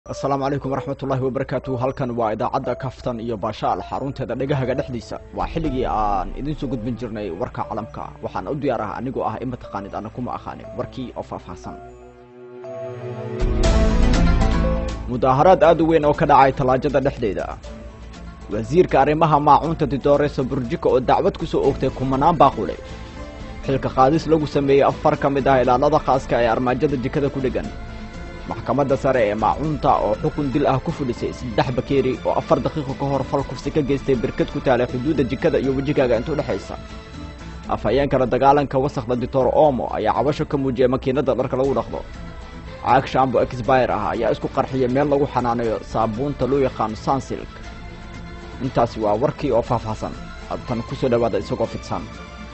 asalaamu calaykum waraxmat ullaahi wabarakaatu halkan waa idaacadda kaftan iyo baashaal xarunteeda dhegahaga dhexdiisa waa xilligii aan idiin soo gudbin jirnay warka calamka waxaan u diyaar ah anigoo ah ima taqaanid ana kuma aqaanin warkii oo faahfaahsan mudaaharaad aad u weyn oo ka dhacay tallaajada dhexdeeda wasiirka arrimaha maacuunta didooreso burjiko oo dacwad ku soo oogtay kumanaan baaqule xilka qaadis lagu sameeyey afar ka mid ah ilaalada khaaska ee armaajada jikada ku dheggan maxkamadda sare ee maacuunta oo xukun dil ah ku fudhisay saddex bakeeri oo afar daqiiqo ka hor fal kufsi ka geystay berkad ku taalay xuduudda jikada iyo wejigaaga intuu dhexaysa afhayeenkala dagaalanka wasakhda ditoor omo ayaa cabasho ka muujiyay makiinadda dharka lagu dhaqdo caag shambo exbayr ah ayaa isku qarxiyay meel lagu xanaanayo saabuunta loo yaqaano sansilk intaasi waa warkii oo faahfaahsan adtan ku soo dhowaada isagoo fidsan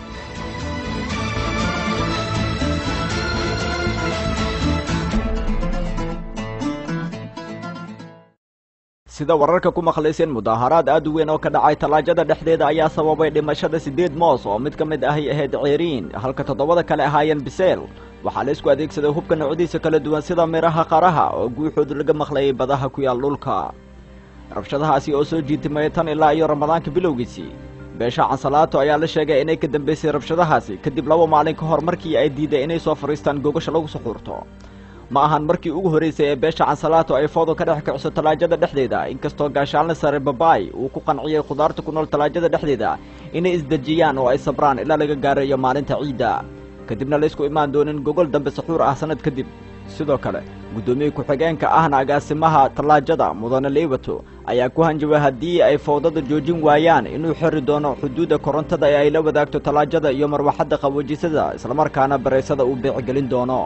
sida wararka ku maqlayseen mudaaharaad aad u weyn oo ka dhacay tallaajada dhexdeeda ayaa sababay dhimashada siddeed moos oo mid ka mid ahay ahayd ceeriin halka toddobada kale ahaayeen biseel waxaa la isku adeegsaday hubka noocdiisa kala duwan sida midhaha qaraha oo guuxooda laga maqlayay badaha ku yaal dhulka rabshadahaasi oo soo jiitimaya tan ilaa iyo ramadaanka bilowgiisii beesha cansalaato ayaa la sheegay inay ka dambaysay rabshadahaasi kadib laba maalin ka hor markii ay diiday inay soo fadhiistaan gogasha lagu suxuurto ma ahan markii ugu horraysay ee beesha cansalaato ay foodo ka dhex kiciso tallaajada dhexdeeda inkastoo gaashaalna sare babaay uu ku qanciyey khudaarta ku nool tallaajada dhexdeeda inay isdejiyaan oo ay sabraan ilaa laga gaarayo maalinta ciidda kadibna laysku imaan doonin gogol dambe saxuur ah sannad kadib sidoo kale guddoomiye ku-xigeenka ahna agaasimaha tallaajada mudane leybato ayaa ku hanjabay haddii ay fowdada joojin waayaan inuu xiri doono xuduudda korontada ee ay la wadaagto tallaajada iyo marwaxadda qaboojisada islamarkaana baraysada uu beecigelin doono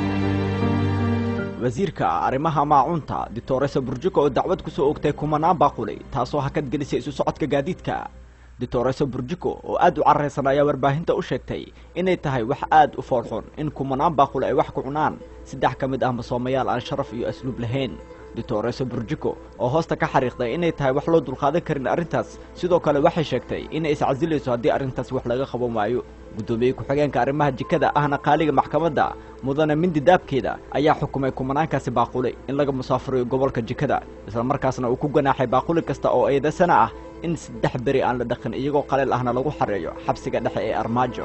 wasiirka arrimaha maacuunta ditooresa burjiko oo dacwad ku soo ogtay kumanaan baaqulay taasoo hakad gelisay isu socodka gaadiidka ditooresa burjiko oo aad u carraysan ayaa warbaahinta u sheegtay inay tahay wax aad u foolxun in kumanaan baaqule ay wax ku cunaan saddex ka mid ah masoomayaal aan sharaf iyo asluub lahayn ditooresa burjiko oo hoosta ka xariiqday inay tahay wax loo dulqaadan karin arrintaas sidoo kale waxay sheegtay inay iscasilayso haddii arrintaas wax laga qaban waayo guddoomiye ku-xigeenka arrimaha jikada ahna qaaliga maxkamadda mudane mindi daabkeeda ayaa xukumay kumanaankaasi baaqule in laga musaafuriyo gobolka jikada islamarkaasna uu ku ganaaxay baaquli kasta oo eedasana ah in saddex beri aan la dhaqin iyagoo qaleel ahna lagu xareeyo xabsiga dhexe ee armaajo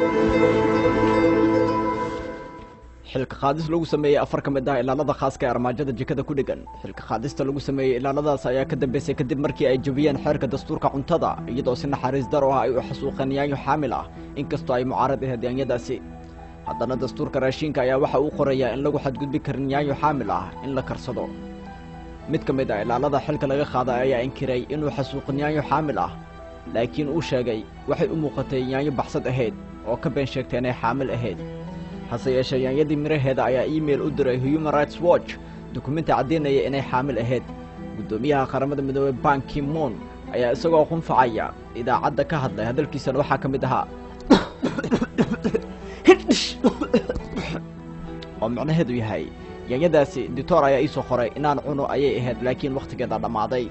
xilka qaadis lagu sameeyey afar ka mid ah ilaalada khaaska ee armaajada jikada ku dheggan xilka qaadista lagu sameeyey ilaaladaas ayaa ka dambaysay kadib markii ay jebiyeen xeerka dastuurka cuntada iyadoo si naxariis daro ah ay u xasuuqeen yaanyo xaamil ah inkastoo ay mucaarad ahayd yaanyadaasi haddana dastuurka raashiinka ayaa waxa uu qorayaa in lagu xadgudbi karin yaanyo xaamil ah in la karsado mid ka mid ah ilaalada xilka laga qaaday ayaa inkiray inuu xasuuqin yaanyo xaamil ah laakiin uu sheegay waxay u muuqatay yaanyo baxsad ahayd oo ka been sheegtay inay xaamil ahayd hase yeeshee yaanyadii miraheeda ayaa iimail u diray human rights watch dukumenti caddaynaya inay xaamil ahayd guddoomiyaha qaramada midoobey banki moon ayaa isagoo qunfacaya idaacadda ka hadlay hadalkiisana waxaa ka mid ahaa oo micnaheedu yahay yaanyadaasi ditoor ayaa iisoo qoray inaan cuno ayay ahayd laakiin wakhtigeeda dhammaaday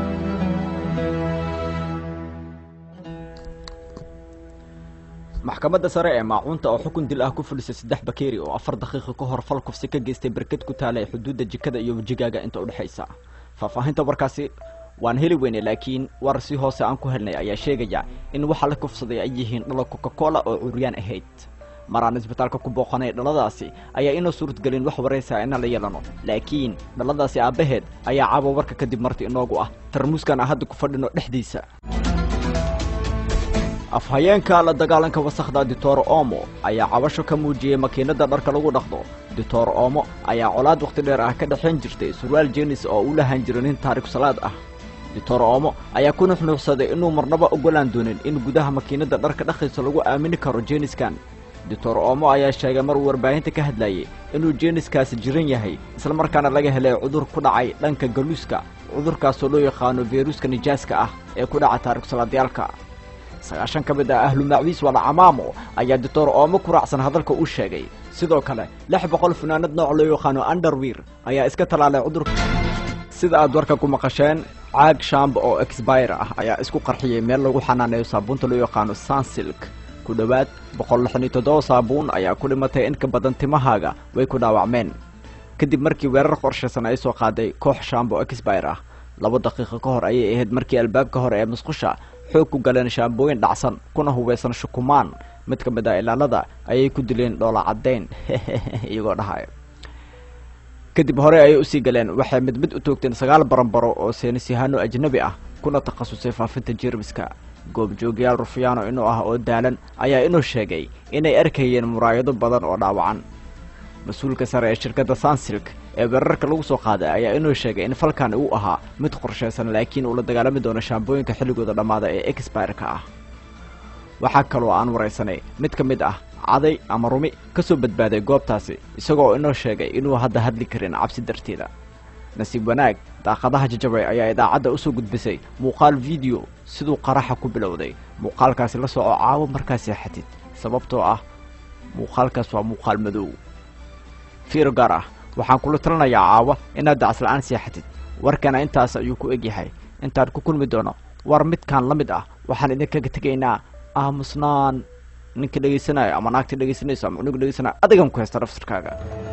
maxkamadda sare ee maacuunta oo xukun dil ah ku fulisay saddex bakeeri oo afar daqiiqo ka hor fal kufsi ka geystay berkad ku taalay xuduudda jikada iyo wejigaaga inta u dhexaysa faahfaahinta warkaasi waan heli weyne laakiin war si hoose aan ku helnay ayaa sheegaya in waxa la kufsaday ay yihiin dhalo coca-cola oo curyaan ahayd maraan isbitaalka ku booqanay dhaladaasi ayaa inoo suuradgelin wax waraysaa inaan la yeelano laakiin dhaladaasi aabbaheed ayaa caawa warka kadib marti inoogu ah tarmuuskan aan hadda ku fadhino dhexdiisa afhayeenka la dagaalanka wasakhda ditoor omo ayaa cabasho ka muujiyey makiinadda dharka lagu dhaqdo ditoor omo ayaa colaad wakhti dheer ah ka dhexayn jirtay surwaal jeenis oo u lahan jira nin taariku salaad ah ditoor omo ayaa ku nuxnuuxsaday inuu marnaba oggolaan doonin in gudaha makiinadda dharka dhaqaysa lagu aamini karo jeeniskan ditoor omo ayaa sheegay maruu warbaahinta ka hadlayey inuu jeeniskaasi jiran yahay islamarkaana laga helay cudur ku dhacay dhanka galuuska cudurkaasoo loo yaqaano feyruuska nijaaska ah ee ku dhaca taarikusalaadiyaalka sagaashan ka mid ah ahlu macwiis wala camaamo ayaa ditoor oomo ku raacsan hadalka uu sheegay sidoo kale lix boqol funaanad nooc loo yaqaano underwir ayaa iska tallaalay cudurka sida aad warka ku maqasheen caag shambo oo exbayr ah ayaa isku qarxiyey meel lagu xanaaneeyo saabuunta loo yaqaano sansilk ku dhowaad boqol lixan iyo toddoba saabuun ayaa ku dhimatay in ka badan timahaaga way ku dhaawacmeen kadib markii weerar qorshaysan ay soo qaaday koox shambo exbire ah laba daqiiqo ka hor ayay ahayd markii albaabka hore ee musqusha xoog ku galeen shaambooyin dhacsan kuna hubeysan shukumaan mid ka mid ah ilaalada ayay ku dileen dhoola caddayn iyagoo dhahaya kadib hore ayay usii galeen waxay mid mid u toogteen sagaal baranbaro oo seenisyahaano ajnabi ah kuna takhasusay faafinta jermiska goobjoogyaal rufiyaano inuu ah oo daalan ayaa inuu sheegay inay arkayeen muraayado badan oo dhaawacan mas-uulka sare ee shirkadda sansilk ee weerarka lagu soo qaaday ayaa inuu sheegay in falkan uu ahaa mid qorshaysan laakiin uu la dagaalami doono shaambooyinka xilligooda dhammaada ee exbireka ah waxaa kaloo aan waraysanay mid ka mid ah caday ama rumi ka soo badbaaday goobtaasi isagoo inoo sheegay inuu hadda hadli karin cabsi darteeda nasiib wanaag daaqadaha jajabay ayaa idaacadda usoo gudbisay muuqaal video siduu qaraxa ku bilowday muuqaalkaasi la soco caawo markaa seexatid sababtoo ah muuqaalkaas waa muuqaal madow fiiro gaar ah waxaan kula talinayaa caawa inaad dacasla-aan seexatid warkana intaas ayuu ku egyahay intaan ku kulmi doono war midkaan la mid ah waxaan idinkaga tegaynaa aamusnaan ninka dhegaysanaayo ama naagta dhegaysanayso ama cunuga dhegaysanaayo adigan ku haysta nafsirkaaga